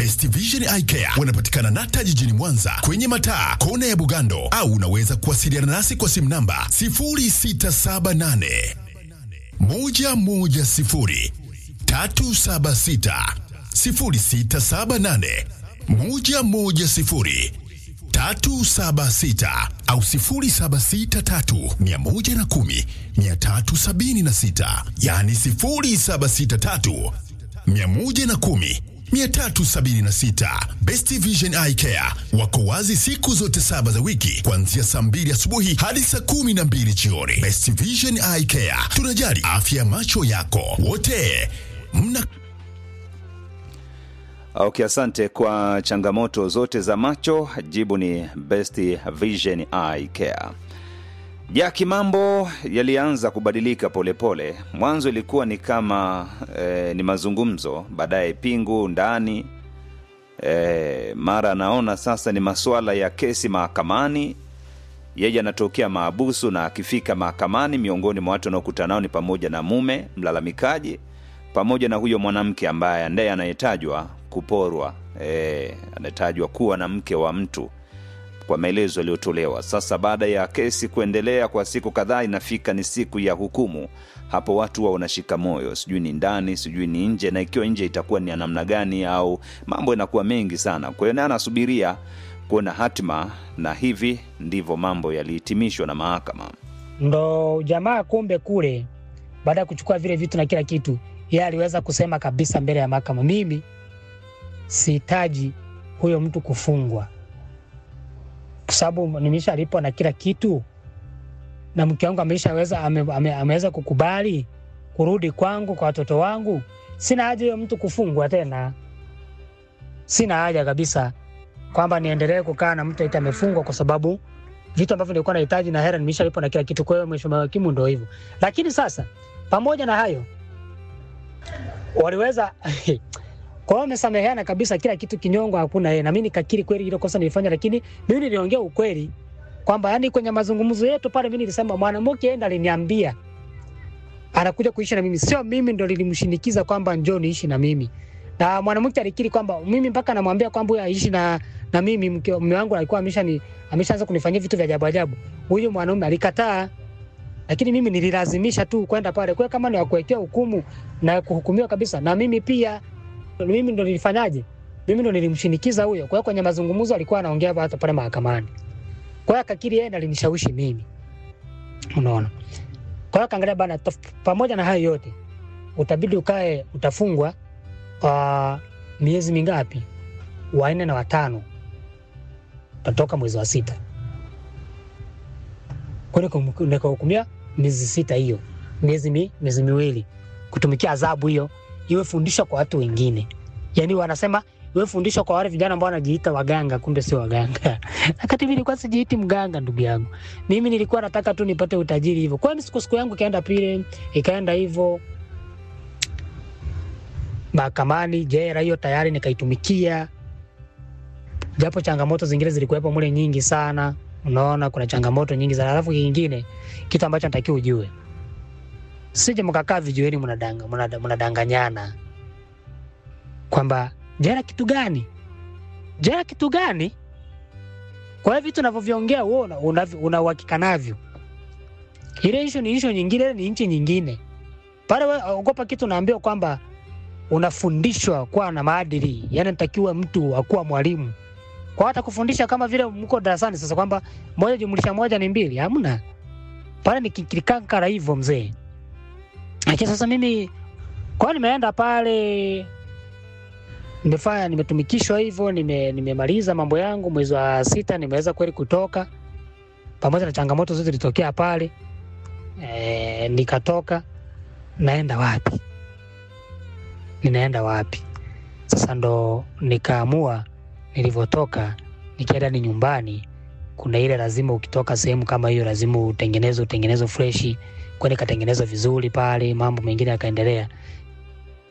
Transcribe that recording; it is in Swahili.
Best Vision Eye Care wanapatikana Nata jijini Mwanza kwenye mataa kona ya Bugando, au unaweza kuwasiliana nasi kwa simu namba 0678 110 376 0678 110 376 au 0763 110 376, yani 0763 110 376. Best Vision Eye Care wako wazi siku zote saba za wiki kuanzia saa mbili asubuhi hadi saa kumi na mbili jioni. Best Vision Eye Care, tunajali afya ya macho yako. Wote mna Okay, asante kwa changamoto zote za macho. Jibu ni Best Vision Eye Care. Jaki, mambo yalianza kubadilika polepole pole. Mwanzo ilikuwa ni kama eh, ni mazungumzo, baadaye pingu ndani eh, mara anaona sasa ni masuala ya kesi mahakamani. Yeye anatokea maabusu na akifika mahakamani, miongoni mwa watu wanaokutana nao ni pamoja na mume mlalamikaji pamoja na huyo mwanamke ambaye ndiye anayetajwa kuporwa, eh, anayetajwa kuwa na mke wa mtu kwa maelezo yaliyotolewa. Sasa baada ya kesi kuendelea kwa siku kadhaa, inafika ni siku ya hukumu. Hapo watu wa wanashika moyo, sijui ni ndani, sijui ni nje, na ikiwa nje itakuwa ni ya namna gani, au mambo yanakuwa mengi sana. Kwa hiyo naye anasubiria kuona hatima, na hivi ndivyo mambo yalihitimishwa na mahakama. ndo jamaa kumbe kule baada ya kuchukua vile vitu na kila kitu yeye aliweza kusema kabisa mbele ya mahakama mimi sihitaji huyo mtu kufungwa kwa sababu nimeshalipwa na kila kitu na mke wangu ameshaweza ame, ame, ameweza kukubali kurudi kwangu kwa watoto wangu sina haja huyo mtu kufungwa tena sina haja kabisa kwamba niendelee kukaa na mtu eti amefungwa kwa sababu vitu ambavyo nilikuwa nahitaji na hela nimeshalipwa na kila kitu. Kwa hiyo mheshimiwa hakimu ndo hivyo. Lakini sasa pamoja na hayo waliweza kwa hiyo wamesameheana kabisa, kila kitu kinyongo, hakuna yeye. Na mimi nikakiri kweli hilo kosa nilifanya, lakini mimi niliongea ukweli kwamba yani kwenye mazungumzo yetu pale mimi nilisema mwanamke yeye ndo aliniambia anakuja kuishi na mimi, sio mimi ndo nilimshinikiza kwamba njoo niishi na mimi. Na mwanamke alikiri kwamba mimi mpaka namwambia kwamba huyu aishi na na mimi mke mume wangu alikuwa amesha ni ameshaanza kunifanyia vitu vya ajabu ajabu. Huyu mwanaume alikataa, lakini mimi nililazimisha tu kwenda pale. Kwa hiyo kama ni wakuwekea hukumu na kuhukumiwa kabisa, na mimi pia mimi ndo nilifanyaje? Mimi ndo nilimshinikiza huyo. Kwa hiyo kwenye mazungumzo alikuwa anaongea hata pale mahakamani. Kwa hiyo akakiri yeye ndo alinishawishi mimi, unaona. Kwa hiyo akaangalia bana, tof- pamoja na hayo yote utabidi ukae, utafungwa kwa miezi mingapi? Wanne na watano, utatoka mwezi wa sita. Kwa hiyo nikum- nikahukumia miezi sita, hiyo miezi mi, miezi miwili kutumikia adhabu hiyo, iwe fundisho kwa watu wengine. Yani wanasema iwe fundisho kwa wale vijana ambao wanajiita waganga, kumbe sio waganga. Wakati mimi nilikuwa sijiiti mganga, ndugu yangu, mimi nilikuwa nataka tu nipate utajiri hivyo. Kwa hiyo siku siku yangu ikaenda pile, ikaenda hivyo mahakamani, jela hiyo tayari nikaitumikia, japo changamoto zingine zilikuwepo mule nyingi sana. Unaona, kuna changamoto nyingi sana. Alafu kingine, kitu ambacho natakiwa ujue, sije mkakaa vijiweni mnadanga mnada- mnadanganyana kwamba jela kitu gani, jela kitu gani. Kwa hiyo vitu unavyoviongea wewe una- una una uhakika navyo. Ile issue ni issue nyingine, ile ni nchi nyingine. Pale wewe ogopa kitu unaambiwa kwamba unafundishwa kuwa na maadili, yani natakiwa mtu akuwa mwalimu kwa hata kufundisha kama vile mko darasani sasa, kwamba moja jumlisha moja ni mbili, hamna pale, ni kikankara hivyo mzee. Lakini sasa mimi kwa hiyo nimeenda pale, nimefanya nimetumikishwa hivyo, nime, nimemaliza mambo yangu mwezi wa sita, nimeweza kweli kutoka, pamoja na changamoto zote zilitokea pale e, nikatoka. Naenda wapi? Ninaenda wapi? Sasa ndo nikaamua nilivyotoka nikienda ni nyumbani, kuna ile lazima ukitoka sehemu kama hiyo lazima utengeneze utengeneze freshi, kwani katengenezwa vizuri pale, mambo mengine yakaendelea.